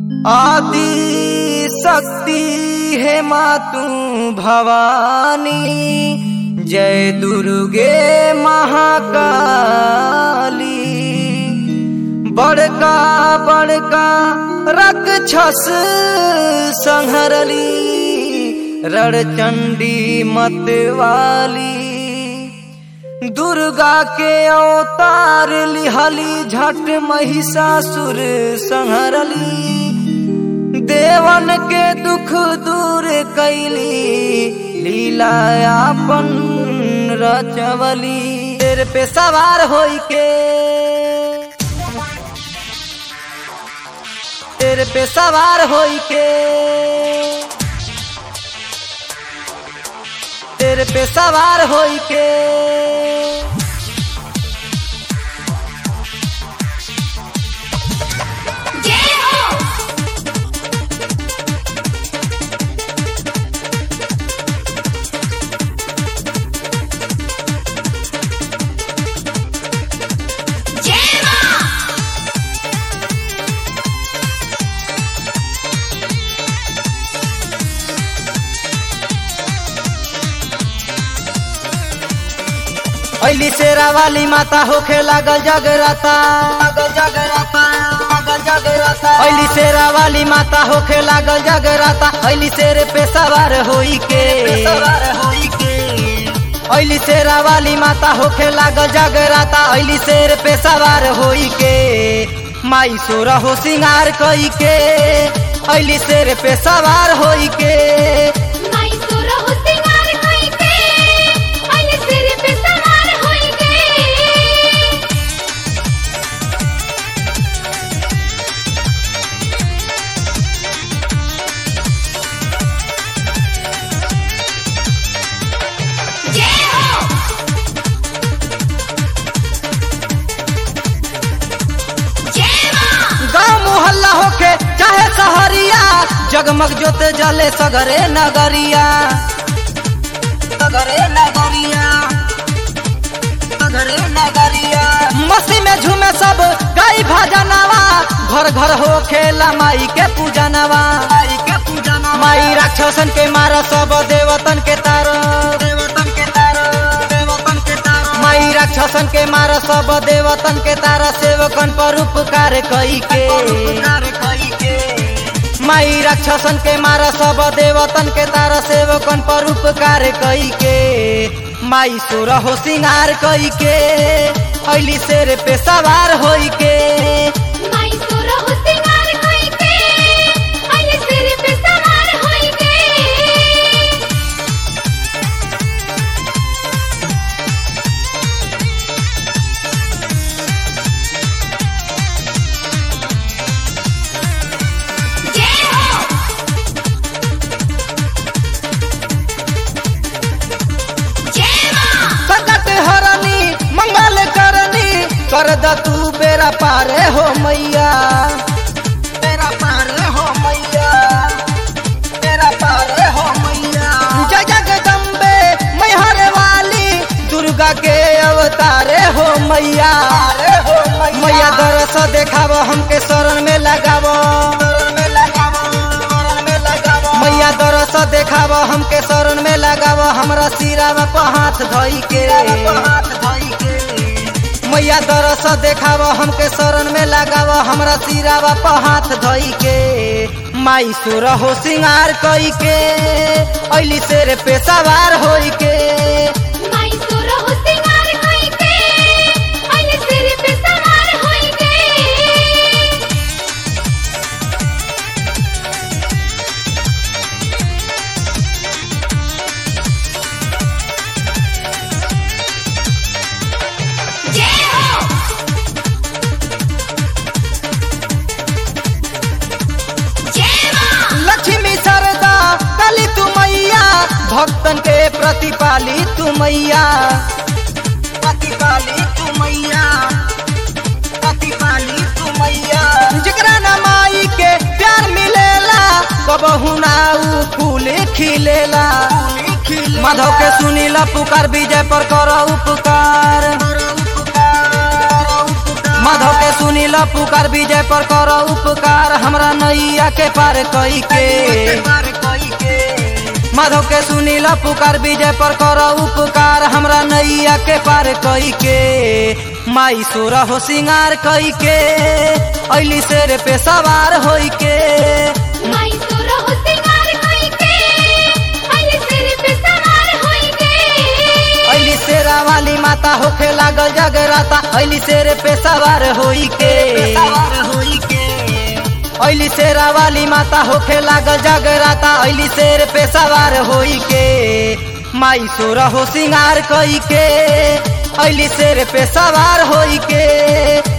आदि शक्ति है मातु भवानी जय दुर्गे महाकाली बड़का बड़का रक्षस संहरली रणचंडी मतवाली दुर्गा के अवतार लिहली झट महिषासुर संहरली देवन के दुख दूर कैली लीलायापन रचवली तेरे पे सवार होई के तेरे पे सवार होई के तेरे पे सवार होई के जय हो जय मां अली शेरा वाली माता होखे लागल जगराता अली शेरा वाली माता होखे लागल जगराता अली शेर पे सवार होई के अली शेरा वाली माता होखे लागल जगराता अली शेर पे सवार होई के माई सोर हो सिंगार कई के अली शेर पे सवार होई के माई सुर हो सिंगार कोई के अन सिर पे सवार होई के जय हो जय मां गाँव मोहल्ला होके चाहे सहरिया जगमग जोत जले सगरे नगरिया सगरे नगरिया सगरे नगरिया मस्ती में झूमे सब गाई भजनवा घर घर हो खेला माई के पूजनवा माई के पूजनवा माई राक्षसन के मार सब देवतन के तार देवतन के तार देवतन के तार माई राक्षसन के मार सब देवतन के तारा सेवकन पर उपकार कई के माई राक्षसन के मार सब देवतन के तारा सेवकन पर उपकार कई के माई सुर हो सिंगार कई के अली शेर पे सवार होई के माई सुर हो सिंगार कोई के अन सिर पे सवार होई के जय हो जय मां संकट हरनी मंगल करनी कर द तू बेरा पारे हो मैया बेरा पारे हो मैया बेरा पारे हो मैया जय जगदम्बे मैहर वाली दुर्गा के अवतारे हो मैया मैया दरस देखाव हमके शरण में लगाव मैया दरस देखाव हमके शरण में लगाव हमरा सिरावा पर हाथ धई के मैया दरस देखाव हमके शरण में लगाव हमरा सिरावा पर हाथ धई के माई सुर हो सिंगार कई के अली शेर पे सवार होई के माई सुर हो सिंगार कोई के अन सिर पे सवार होई के जय हो जय मां लक्ष्मी सरदा काली तू मैया भक्तन के प्रतिपाली तू मैया प्रतिपाली तू मैया प्रतिपाली तू मैया जकरा ना माई के प्यार मिलेला कबहू ना ऊ फूल खिलेला माधव के सुनीला पुकार विजय पर कर उपकार माधव के सुनी ल पुकार विजय पर कर उपकार हमरा नैया के पार कई के माधव के सुनी ल पुकार विजय पर कर उपकार हमरा नैया के पार कई के माई सोरा हो सिंगार कई के ऐली शेर पे सवार होई के माई तोरा हो सिंगार कोई के अइले सिर पे सवार होई के ऐली शेरा वाली माता होखे लागल जगराता ऐली शेर पे सवार होई के ऐली शेरा वाली माता होखे लागल जगराता ऐली शेर पे सवार होई के माई सोरा हो सिंगार कई के ऐली शेर पे सवार होई के